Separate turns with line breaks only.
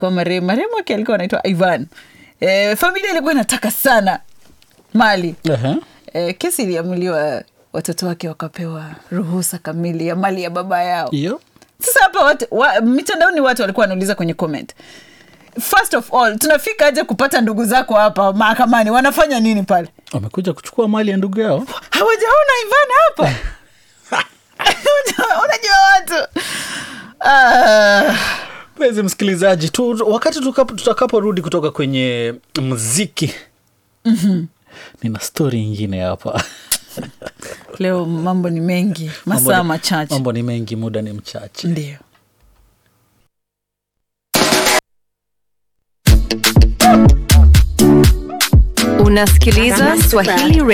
kwa marehemu marehemu wake alikuwa anaitwa ivan e, familia ilikuwa inataka sana mali
Ehe.
e, kesi iliamuliwa watoto wake wakapewa ruhusa kamili ya mali ya baba yao
hiyo
sasa hapa watu, wa, mitandaoni watu walikuwa wanauliza kwenye comment first of all tunafika aje kupata ndugu zako hapa mahakamani wanafanya nini pale
wamekuja kuchukua mali ya ndugu yao
hawajaona ivan hapa unajua watu ah,
mpenzi msikilizaji tu, wakati tukapo- tutakaporudi kutoka kwenye mziki mm-hmm. nina stori ingine hapa
leo mambo ni mengi
Mambo
masaa
ni-
machache
mambo ni mengi muda ni mchache
ndio
Unasikiliza Swahili